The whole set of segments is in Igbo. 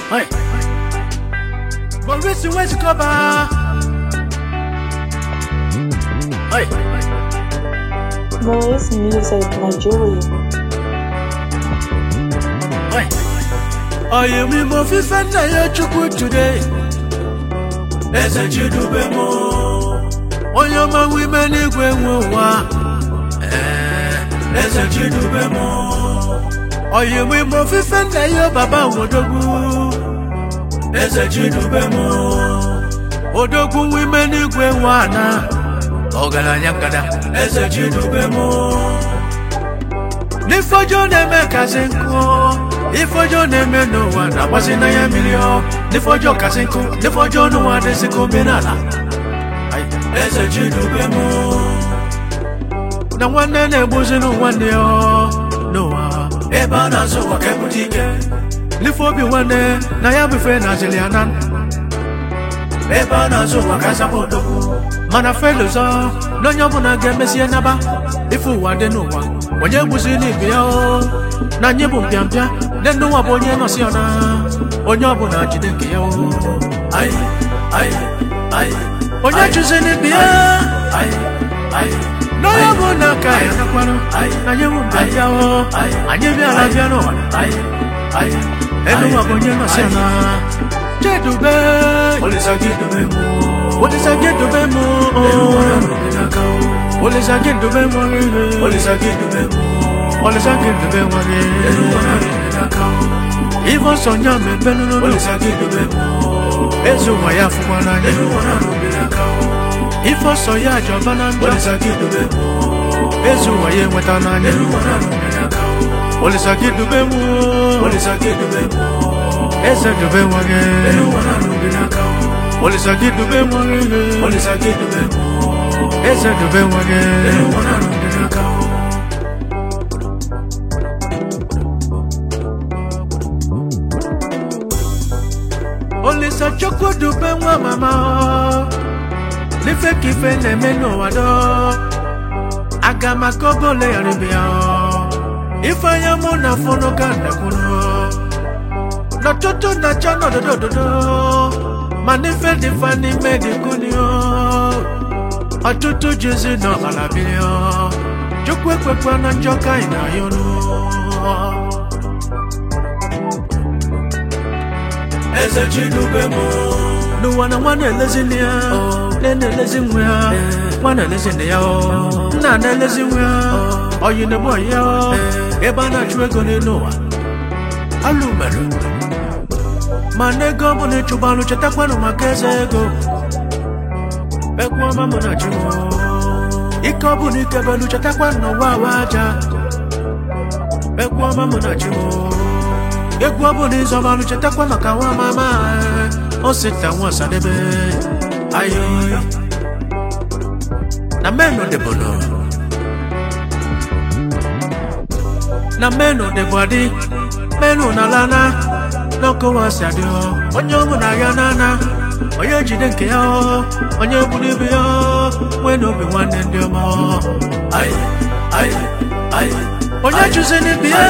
Hey. Maurice West cover. Hey. Maurice Music Nigeria. Hey. Oye mi mo fi fẹ́ tẹ̀yẹ Chukwu today. Eze Chidube mo. Onye ọma wime n'igwe nwe ụwa. Eh, Eze Chidube mo. Oye mi mo fi fẹ́ tẹ̀yẹ baba Odogwu. Eze Chidube mo. Odogwu wime n'igwe nwe ana. Ọgaranya nkada. Eze Chidube mo. N'ifojo na-eme kasị nkụ Ifojo na-eme n'ụwa na-agbasi n'anya mmiri ọ N'ifojo kasị nkụ N'ifojo n'ụwa dịsị ka omenala Eze Chidube mụ Na nwanne na-egbuzi nwanne ya n'ụwa Ebe a na-azụ ụwa ka ebute ike N'ife obi nwanne na ya bụ ife na-azịlị ya na ebe a na-azụ ụwa ka azaba odogwu mana felozọ na onye ọbụla ga-emesie naba ife ụwa dị n'ụwa onye gbuzi n'ibe ya o na anyị bụ mpịampịa ndị ndị ụwa bụ onye nọsi ọna onye ọbụla jide nke ya o Aị, aị, aị, onye chụzi n'ibe ya na onye ọbụla ka ya nakwanụ anyị bụ mpịampịa o anyị bịara bịa n'ụwa elu ụwa bụ onye nọsi ọna jedube olisagidube mu olisagidube mu olisagidube wage ivo sọnya mebe nínú ezu wa ya fúnwa n'anya ifo sọ ya àjọba na ndụ ezu wa ya enweta n'anya olisagidube mu eze dube wage olisagidube mu eze dube wage olisa chukwu dube nwa mama n'ife ka ife na-eme n'ụwa dọ aga maka ogole yarịbịa ife anya mụ na fụnụ ka ndakwụnụ n'ọtụtụ na-achọ n'ododo ododo ma n'ife dị fa n'ime dị kunio ọtụtụ jizi n'ọbara biri chukwu ekwekwa na njọ ka anyị na-ayọnụ eze chidube mụ n'ụwa na nwa na-elezi nne ya nne na-elezi nwa ya nwa na-elezi nne ya nna na-elezi nwa ya oyi na-egbu oyi ya ebe a na-achụ ego n'elu ụwa alụ mere mana ego bụ na ịchụgbalụ chetakwanụ maka eze ego ekwu ọma mụ na chi m ike ọ bụ na ikebelu chetakwa n'ụwa awa aja ekwu ọma mụ na chi m egwu ọ bụ na ịzọbalụ chetakwa maka nwa mama o sita nwa sadebe ayo na menu debono na menu debodi menu na lana n'ọkụwa si adị ọ onye ọmụ na ya nana onye jide nke ya ọ onye gburu ibe ya ọ nwee na obi nwanne ndị ọma ọ. Aị, aị, aị, onye chụzi n'ibe ya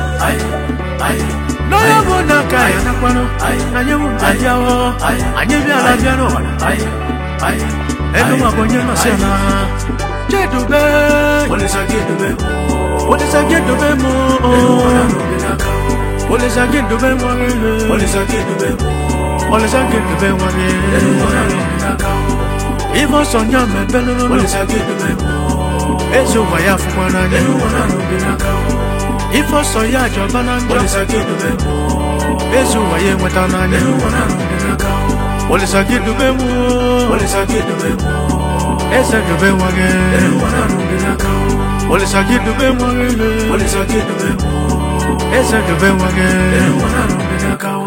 n'onye bụ na ka ya nakwanụ anyị bụ nke abịa ọ anyị bịara bịa n'ụwa elu nwa bụ onye nọsi ala jedube olisagidube mụ olisagidube mụ olisagidube nwere ife ọsọ nya mebe n'ụlọ eze ụwa ya fụkwa n'anya ife ọsọ ya ajọba na njọ eze ụwa ya enweta n'anya olisagidube mụ eze dube nwere olisagidube mụ eze dube nwere